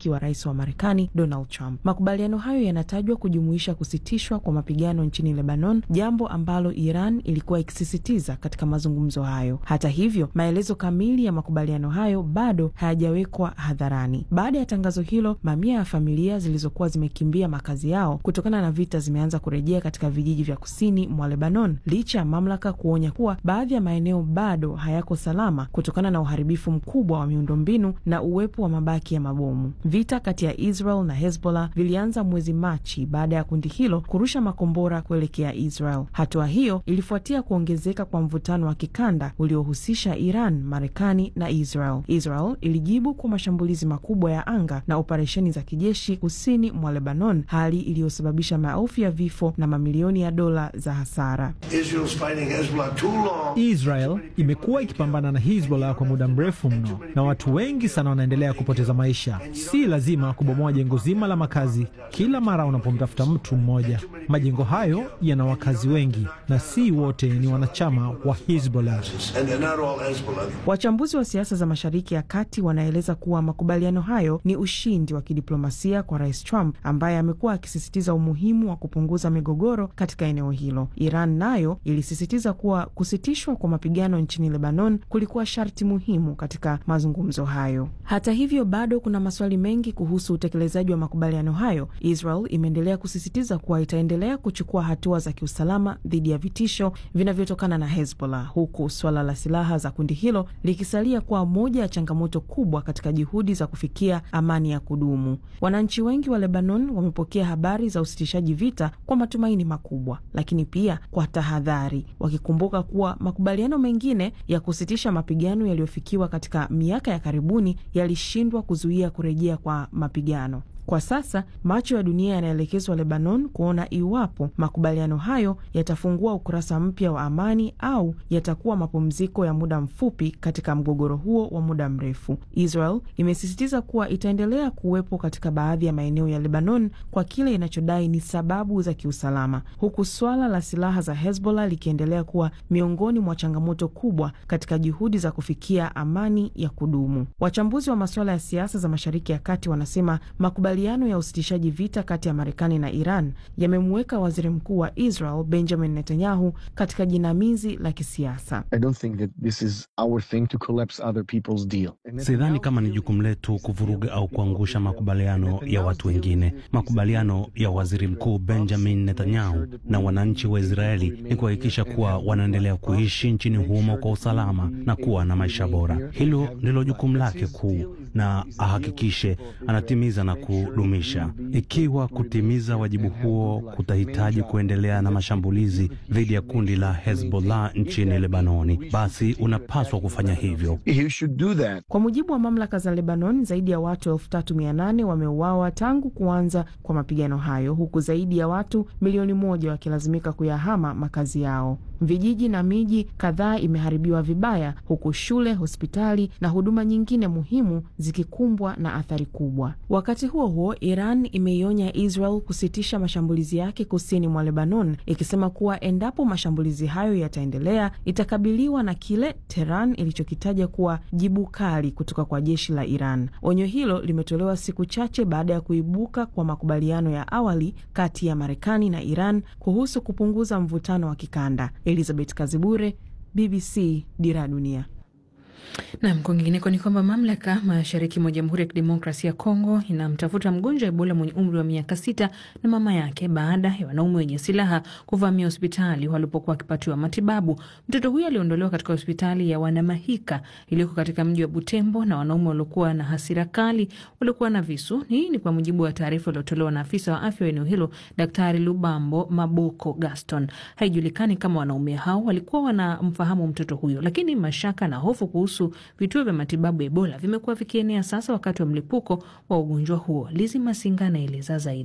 rafiki wa rais wa Marekani Donald Trump. Makubaliano hayo yanatajwa kujumuisha kusitishwa kwa mapigano nchini Lebanon, jambo ambalo Iran ilikuwa ikisisitiza katika mazungumzo hayo. Hata hivyo, maelezo kamili ya makubaliano hayo bado hayajawekwa hadharani. Baada ya tangazo hilo, mamia ya familia zilizokuwa zimekimbia makazi yao kutokana na vita zimeanza kurejea katika vijiji vya kusini mwa Lebanon, licha ya mamlaka kuonya kuwa baadhi ya maeneo bado hayako salama kutokana na uharibifu mkubwa wa miundombinu na uwepo wa mabaki ya mabomu. Vita kati ya Israel na Hezbollah vilianza mwezi Machi baada ya kundi hilo kurusha makombora kuelekea Israel. Hatua hiyo ilifuatia kuongezeka kwa mvutano wa kikanda uliohusisha Iran, Marekani na Israel. Israel ilijibu kwa mashambulizi makubwa ya anga na operesheni za kijeshi kusini mwa Lebanon, hali iliyosababisha maelfu ya vifo na mamilioni ya dola za hasara. Israel imekuwa ikipambana na Hezbollah kwa muda mrefu mno, na watu wengi sana wanaendelea kupoteza maisha. Si lazima kubomoa jengo zima la makazi kila mara unapomtafuta mtu mmoja. Majengo hayo yana wakazi wengi na si wote ni wanachama wa Hezbollah. Wachambuzi wa siasa za Mashariki ya Kati wanaeleza kuwa makubaliano hayo ni ushindi wa kidiplomasia kwa Rais Trump ambaye amekuwa akisisitiza umuhimu wa kupunguza migogoro katika eneo hilo. Iran nayo ilisisitiza kuwa kusitishwa kwa mapigano nchini Lebanon kulikuwa sharti muhimu katika mazungumzo hayo. Hata hivyo, bado kuna maswali mengi kuhusu utekelezaji wa makubaliano hayo. Israel imeendelea kusisitiza kuwa itaendelea kuchukua hatua za kiusalama dhidi ya vitisho vinavyotokana na Hezbollah, huku suala la silaha za kundi hilo likisalia kuwa moja ya changamoto kubwa katika juhudi za kufikia amani ya kudumu. Wananchi wengi wa Lebanon wamepokea habari za usitishaji vita kwa matumaini makubwa, lakini pia kwa tahadhari, wakikumbuka kuwa makubaliano mengine ya kusitisha mapigano yaliyofikiwa katika miaka ya karibuni yalishindwa kuzuia kurejea kwa mapigano. Kwa sasa macho ya dunia yanaelekezwa Lebanon kuona iwapo makubaliano hayo yatafungua ukurasa mpya wa amani au yatakuwa mapumziko ya muda mfupi katika mgogoro huo wa muda mrefu. Israel imesisitiza kuwa itaendelea kuwepo katika baadhi ya maeneo ya Lebanon kwa kile inachodai ni sababu za kiusalama, huku swala la silaha za Hezbollah likiendelea kuwa miongoni mwa changamoto kubwa katika juhudi za kufikia amani ya kudumu. Wachambuzi wa masuala ya siasa za Mashariki ya Kati wanasema makubaliano ya usitishaji vita kati ya Marekani na Iran yamemuweka waziri mkuu wa Israel Benjamin Netanyahu katika jinamizi la kisiasa. Sidhani kama ni jukumu letu kuvuruga au kuangusha makubaliano ya watu wengine. Makubaliano ya waziri mkuu Benjamin Netanyahu na wananchi wa Israeli ni kuhakikisha kuwa wanaendelea kuishi nchini humo kwa usalama na kuwa na maisha bora. Hilo ndilo jukumu lake kuu, na ahakikishe anatimiza na kudumisha. Ikiwa kutimiza wajibu huo kutahitaji kuendelea na mashambulizi dhidi ya kundi la Hezbollah nchini Lebanoni, basi unapaswa kufanya hivyo. Kwa mujibu wa mamlaka za Lebanon, zaidi ya watu elfu tatu mia nane wameuawa tangu kuanza kwa mapigano hayo, huku zaidi ya watu milioni moja wakilazimika kuyahama makazi yao. Vijiji na miji kadhaa imeharibiwa vibaya, huku shule, hospitali na huduma nyingine muhimu zikikumbwa na athari kubwa. Wakati huo huo, Iran imeionya Israel kusitisha mashambulizi yake kusini mwa Lebanon, ikisema kuwa endapo mashambulizi hayo yataendelea, itakabiliwa na kile Tehran ilichokitaja kuwa jibu kali kutoka kwa jeshi la Iran. Onyo hilo limetolewa siku chache baada ya kuibuka kwa makubaliano ya awali kati ya Marekani na Iran kuhusu kupunguza mvutano wa kikanda. Elizabeth Kazibure, BBC, Dira ya Dunia. Nam, kwingineko ni kwamba mamlaka mashariki mwa Jamhuri ya Kidemokrasia ya Kongo inamtafuta mgonjwa Ebola mwenye umri wa miaka sita na mama yake baada ya wanaume wenye silaha kuvamia hospitali walipokuwa wakipatiwa matibabu. Mtoto huyo aliondolewa katika hospitali ya Wanamahika iliyoko katika mji wa Butembo na wanaume waliokuwa na hasira kali waliokuwa na visu. Hii ni kwa mujibu wa taarifa iliyotolewa na afisa wa afya wa eneo hilo, Daktari Lubambo Maboko Gaston. Haijulikani kama wanaume hao walikuwa wanamfahamu mtoto huyo, lakini mashaka na hofu kuhusu vituo vya matibabu ya Ebola vimekuwa vikienea sasa wakati wa mlipuko wa ugonjwa huo. Lizi Masinga anaeleza zaidi.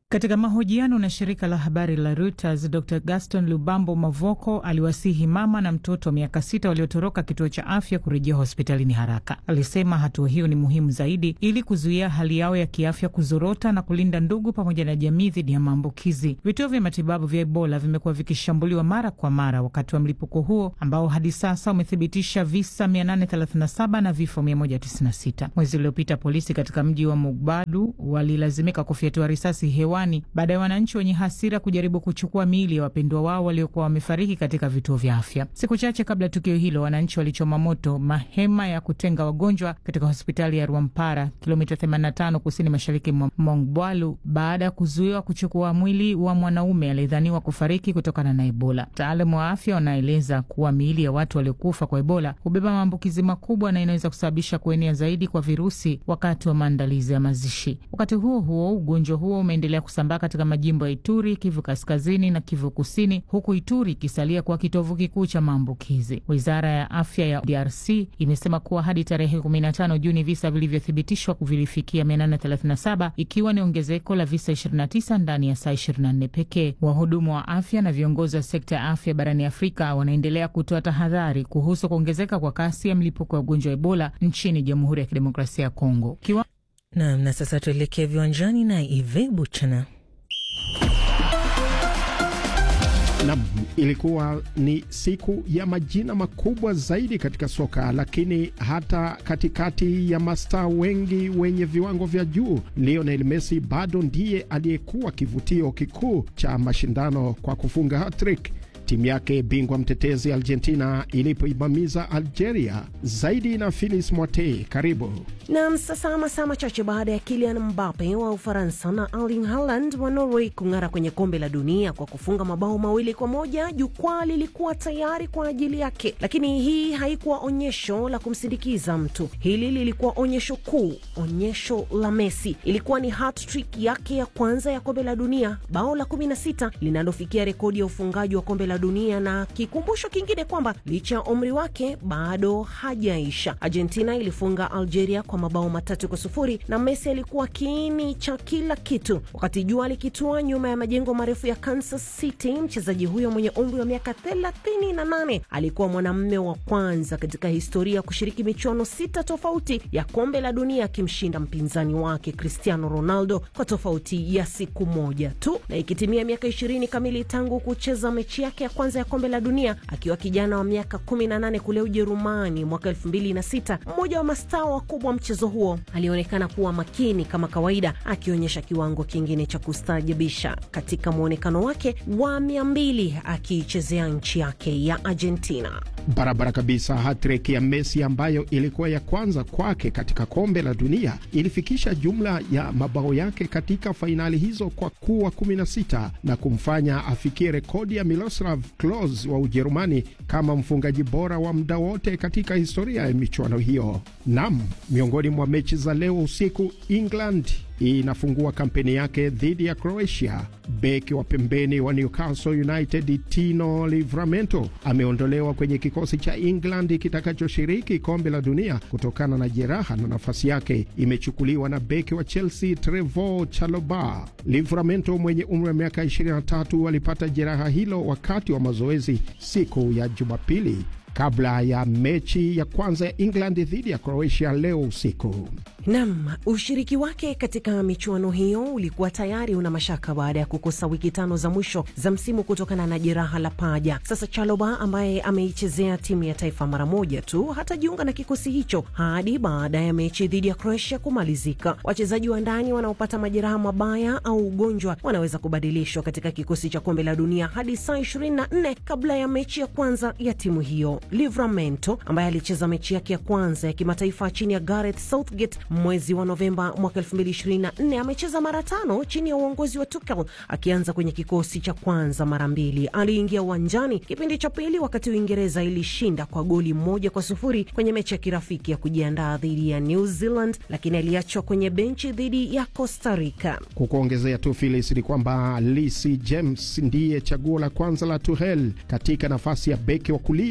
Katika mahojiano na shirika la habari la Reuters, Dr Gaston Lubambo Mavoko aliwasihi mama na mtoto wa miaka sita waliotoroka kituo cha afya kurejea hospitalini haraka. Alisema hatua hiyo ni muhimu zaidi ili kuzuia hali yao ya kiafya kuzorota na kulinda ndugu pamoja na jamii dhidi ya maambukizi. Vituo vya matibabu vya Ebola vimekuwa vikishambuliwa mara kwa mara wakati wa mlipuko huo ambao hadi sasa umethibitisha visa 837 na vifo 196. Mwezi uliopita polisi katika mji wa Mugbadu walilazimika kufyatua risasi hewa baada ya wananchi wenye hasira kujaribu kuchukua miili ya wapendwa wao waliokuwa wamefariki katika vituo vya afya. Siku chache kabla ya tukio hilo, wananchi walichoma moto mahema ya kutenga wagonjwa katika hospitali ya Rwampara, kilomita 85 kusini mashariki mwa Mongbwalu, baada ya kuzuiwa kuchukua mwili wa mwanaume aliyedhaniwa kufariki kutokana na Ebola. Wataalamu wa afya wanaeleza kuwa miili ya watu waliokufa kwa Ebola hubeba maambukizi makubwa na inaweza kusababisha kuenea zaidi kwa virusi wakati wa maandalizi ya mazishi. Wakati huo huo, ugonjwa huo umeendelea kusambaa katika majimbo ya Ituri, Kivu Kaskazini na Kivu Kusini, huku Ituri ikisalia kuwa kitovu kikuu cha maambukizi. Wizara ya afya ya DRC imesema kuwa hadi tarehe 15 Juni visa vilivyothibitishwa vilifikia 837 ikiwa ni ongezeko la visa 29 ndani ya saa 24 pekee. Wahudumu wa afya na viongozi wa sekta ya afya barani Afrika wanaendelea kutoa tahadhari kuhusu kuongezeka kwa kasi ya mlipuko wa ugonjwa wa Ebola nchini Jamhuri ya Kidemokrasia ya Kongo Kiwa... Nam, na sasa tuelekee viwanjani na Ive Buchana. Nam, ilikuwa ni siku ya majina makubwa zaidi katika soka, lakini hata katikati ya mastaa wengi wenye viwango vya juu, Lionel Messi bado ndiye aliyekuwa kivutio kikuu cha mashindano kwa kufunga hat-trick timu yake bingwa mtetezi Argentina ilipoibamiza Algeria. Zaidi na Filis Mwatei, karibu nam. Sasa masaa machache baada ya Kylian Mbappe wa Ufaransa na Erling Haaland wa Norway kung'ara kwenye kombe la dunia kwa kufunga mabao mawili kwa moja, jukwaa lilikuwa tayari kwa ajili yake, lakini hii haikuwa onyesho la kumsindikiza mtu. Hili lilikuwa onyesho kuu, onyesho la Messi. Ilikuwa ni hat-trick yake ya kwanza ya kombe la dunia, bao la 16 linalofikia rekodi ya ufungaji wa kombe la dunia na kikumbusho kingine kwamba licha ya umri wake bado hajaisha. Argentina ilifunga Algeria kwa mabao matatu kwa sufuri na Messi alikuwa kiini cha kila kitu. Wakati jua likitua nyuma ya majengo marefu ya Kansas City, mchezaji huyo mwenye umri wa miaka 38 alikuwa mwanamume wa kwanza katika historia kushiriki michuano sita tofauti ya kombe la dunia akimshinda mpinzani wake Cristiano Ronaldo kwa tofauti ya siku moja tu, na ikitimia miaka 20 kamili tangu kucheza mechi yake ya kwanza ya kombe la dunia akiwa kijana wa miaka 18 kule Ujerumani mwaka 2006. Mmoja wa mastaa wakubwa mchezo huo alionekana kuwa makini kama kawaida, akionyesha kiwango kingine cha kustaajabisha katika mwonekano wake wa mia mbili akiichezea nchi yake ya Argentina. Barabara kabisa. Hatrek ya Messi ambayo ilikuwa ya kwanza kwake katika kombe la dunia ilifikisha jumla ya mabao yake katika fainali hizo kwa kuwa 16 na kumfanya afikie rekodi ya Miroslav Klose wa Ujerumani kama mfungaji bora wa muda wote katika historia ya michuano hiyo. Nam, miongoni mwa mechi za leo usiku, England inafungua kampeni yake dhidi ya Croatia. Beki wa pembeni wa Newcastle United Tino Livramento ameondolewa kwenye kikosi cha England kitakachoshiriki kombe la dunia kutokana na jeraha, na nafasi yake imechukuliwa na beki wa Chelsea Trevoh Chalobah. Livramento mwenye umri wa miaka 23 alipata jeraha hilo wakati wa mazoezi siku ya Jumapili kabla ya mechi ya kwanza ya England dhidi ya Croatia leo usiku. Nam, ushiriki wake katika michuano hiyo ulikuwa tayari una mashaka baada ya kukosa wiki tano za mwisho za msimu kutokana na jeraha la paja. Sasa Chaloba ambaye ameichezea timu ya taifa mara moja tu hatajiunga na kikosi hicho hadi baada ya mechi dhidi ya Croatia kumalizika. Wachezaji wa ndani wanaopata majeraha mabaya au ugonjwa wanaweza kubadilishwa katika kikosi cha kombe la dunia hadi saa 24 kabla ya mechi ya kwanza ya timu hiyo. Livramento ambaye alicheza mechi yake ya kwanza ya kimataifa chini ya Gareth Southgate mwezi wa Novemba mwaka 2024 amecheza mara tano chini ya uongozi wa Tuchel akianza kwenye kikosi cha kwanza mara mbili. Aliingia uwanjani kipindi cha pili wakati Uingereza ilishinda kwa goli moja kwa sufuri kwenye mechi ya kirafiki ya kujiandaa dhidi ya New Zealand, lakini aliachwa kwenye benchi dhidi ya Costa Rica. Kukuongezea tu Phyllis, ni kwamba Reece James ndiye chaguo la kwanza la Tuchel katika nafasi ya beki wa kulia, lakini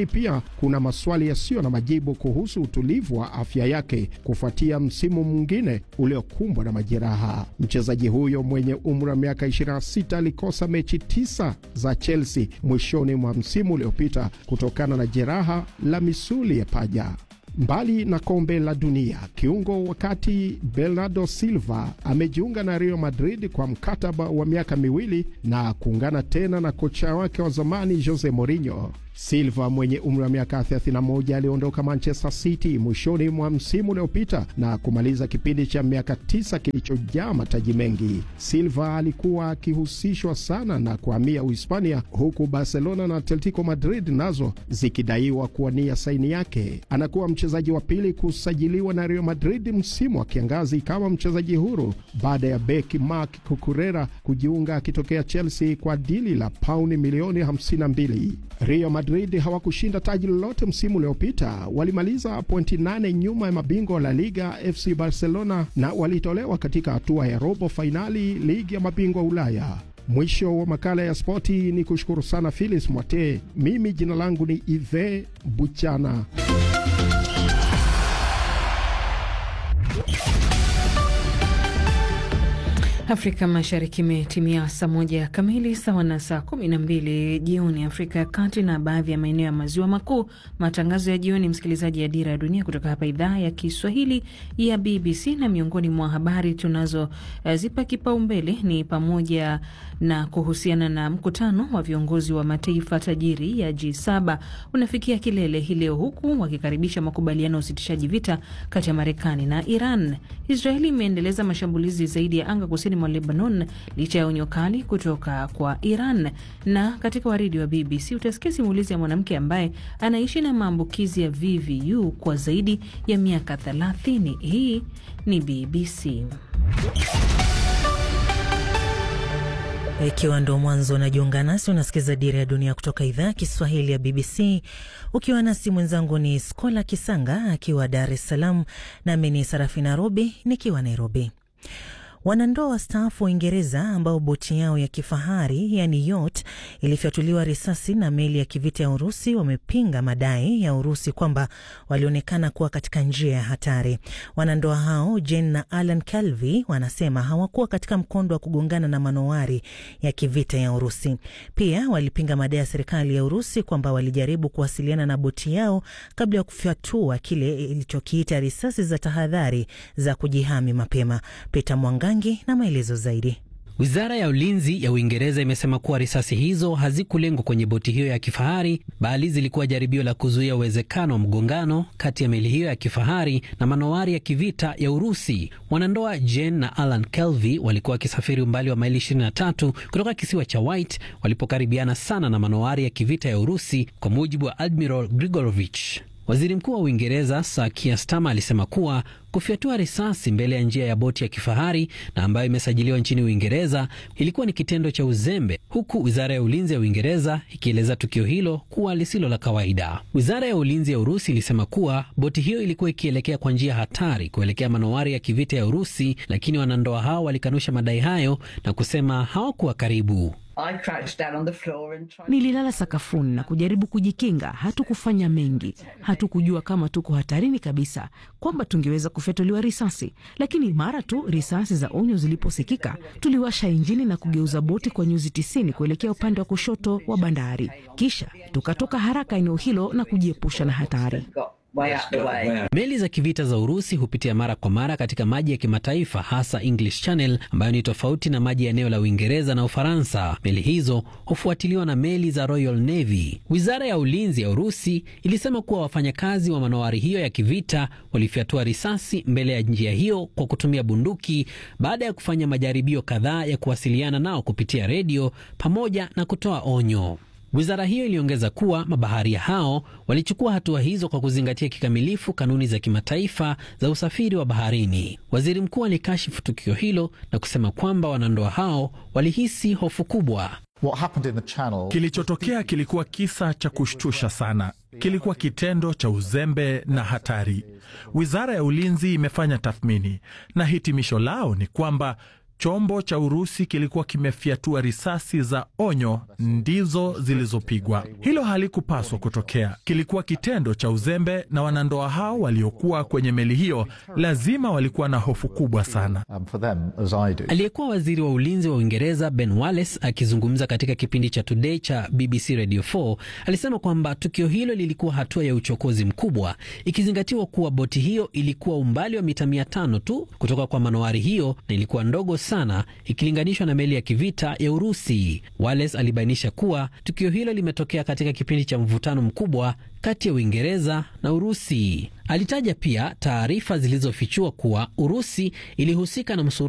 lakini pia kuna maswali yasiyo na majibu kuhusu utulivu wa afya yake kufuatia msimu mwingine uliokumbwa na majeraha. Mchezaji huyo mwenye umri wa miaka 26 alikosa mechi tisa za Chelsea mwishoni mwa msimu uliopita kutokana na jeraha la misuli ya paja. Mbali na kombe la dunia, kiungo wakati Bernardo Silva amejiunga na Real Madrid kwa mkataba wa miaka miwili na kuungana tena na kocha wake wa zamani Jose Mourinho. Silva mwenye umri wa miaka 31 aliondoka Manchester City mwishoni mwa msimu uliopita na kumaliza kipindi cha miaka tisa kilichojaa mataji mengi. Silva alikuwa akihusishwa sana na kuhamia Uhispania, huku Barcelona na Atletico Madrid nazo zikidaiwa kuwania saini yake. Anakuwa mchezaji wa pili kusajiliwa na Real Madrid msimu wa kiangazi kama mchezaji huru baada ya beki Marc Cucurella kujiunga akitokea Chelsea kwa dili la pauni milioni 52. Real Madrid hawakushinda taji lolote msimu uliopita. Walimaliza pointi nane nyuma ya mabingwa la Liga FC Barcelona na walitolewa katika hatua ya robo fainali ligi ya mabingwa Ulaya. Mwisho wa makala ya spoti, ni kushukuru sana Philis Mwate. Mimi jina langu ni Ive Buchana. Afrika Mashariki imetimia saa moja kamili sawa na saa kumi na mbili jioni Afrika ya Kati na baadhi ya maeneo ya maziwa makuu. Matangazo ya jioni, msikilizaji, ya Dira ya Dunia kutoka hapa idhaa ya Kiswahili ya BBC, na miongoni mwa habari tunazozipa uh, kipaumbele ni pamoja na kuhusiana na mkutano wa viongozi wa mataifa tajiri ya G7 unafikia kilele hii leo, huku wakikaribisha makubaliano ya usitishaji vita kati ya Marekani na Iran. Israeli imeendeleza mashambulizi zaidi ya anga kusini mwa Lebanon licha ya onyo kali kutoka kwa Iran. Na katika waridi wa BBC utasikia simulizi ya mwanamke ambaye anaishi na maambukizi ya VVU kwa zaidi ya miaka 30. Hii ni BBC. Ikiwa ndo mwanzo unajiunga nasi, unasikiza Dira ya Dunia kutoka idhaa ya Kiswahili ya BBC ukiwa nasi. Mwenzangu ni Skola Kisanga akiwa Dar es Salaam, nami ni Sarafina Robi nikiwa Nairobi. Wanandoa wastaafu wa Uingereza ambao boti yao ya kifahari yani yacht ilifyatuliwa risasi na meli ya kivita ya Urusi wamepinga madai ya Urusi kwamba walionekana kuwa katika njia ya hatari. Wanandoa hao Jane na Alan Calvi wanasema hawakuwa katika mkondo wa kugongana na manowari ya kivita ya Urusi. Pia walipinga madai ya serikali ya Urusi kwamba walijaribu kuwasiliana na boti yao kabla ya kufyatua kile ilichokiita risasi za tahadhari za kujihami mapema. Peter Mwanga na maelezo zaidi. Wizara ya ulinzi ya Uingereza imesema kuwa risasi hizo hazikulengwa kwenye boti hiyo ya kifahari, bali zilikuwa jaribio la kuzuia uwezekano wa mgongano kati ya meli hiyo ya kifahari na manowari ya kivita ya Urusi. Wanandoa Jane na Alan Kelvy walikuwa wakisafiri umbali wa maili 23 kutoka kisiwa cha White walipokaribiana sana na manowari ya kivita ya Urusi, kwa mujibu wa Admiral Grigorovich. Waziri Mkuu wa Uingereza Sir Keir Starmer alisema kuwa kufyatua risasi mbele ya njia ya boti ya kifahari na ambayo imesajiliwa nchini Uingereza ilikuwa ni kitendo cha uzembe, huku wizara ya ulinzi ya Uingereza ikieleza tukio hilo kuwa lisilo la kawaida. Wizara ya ulinzi ya Urusi ilisema kuwa boti hiyo ilikuwa ikielekea kwa njia hatari kuelekea manowari ya kivita ya Urusi, lakini wanandoa hao walikanusha madai hayo na kusema hawakuwa karibu. Nililala sakafuni na kujaribu kujikinga. Hatukufanya mengi, hatukujua kama tuko hatarini kabisa, kwamba tungeweza kufyatuliwa risasi. Lakini mara tu risasi za onyo ziliposikika, tuliwasha injini na kugeuza boti kwa nyuzi tisini kuelekea upande wa kushoto wa bandari, kisha tukatoka haraka eneo hilo na kujiepusha na hatari. Meli za kivita za Urusi hupitia mara kwa mara katika maji ya kimataifa hasa English Channel ambayo ni tofauti na maji ya eneo la Uingereza na Ufaransa. Meli hizo hufuatiliwa na meli za Royal Navy. Wizara ya ulinzi ya Urusi ilisema kuwa wafanyakazi wa manowari hiyo ya kivita walifyatua risasi mbele ya njia hiyo kwa kutumia bunduki baada ya kufanya majaribio kadhaa ya kuwasiliana nao kupitia redio pamoja na kutoa onyo. Wizara hiyo iliongeza kuwa mabaharia hao walichukua hatua hizo kwa kuzingatia kikamilifu kanuni za kimataifa za usafiri wa baharini. Waziri mkuu alikashifu tukio hilo na kusema kwamba wanandoa hao walihisi hofu kubwa. Kilichotokea kilikuwa kisa cha kushtusha sana. Kilikuwa kitendo cha uzembe na hatari. Wizara ya ulinzi imefanya tathmini na hitimisho lao ni kwamba chombo cha Urusi kilikuwa kimefyatua risasi za onyo ndizo zilizopigwa. Hilo halikupaswa kutokea, kilikuwa kitendo cha uzembe, na wanandoa hao waliokuwa kwenye meli hiyo lazima walikuwa na hofu kubwa sana. Aliyekuwa waziri wa ulinzi wa Uingereza Ben Wallace akizungumza katika kipindi cha Today cha BBC Radio 4 alisema kwamba tukio hilo lilikuwa hatua ya uchokozi mkubwa, ikizingatiwa kuwa boti hiyo ilikuwa umbali wa mita mia tano tu kutoka kwa manowari hiyo na ilikuwa ndogo sana ikilinganishwa na meli ya kivita ya Urusi. Wallace alibainisha kuwa tukio hilo limetokea katika kipindi cha mvutano mkubwa kati ya Uingereza na Urusi. Alitaja pia taarifa zilizofichua kuwa Urusi ilihusika na msururu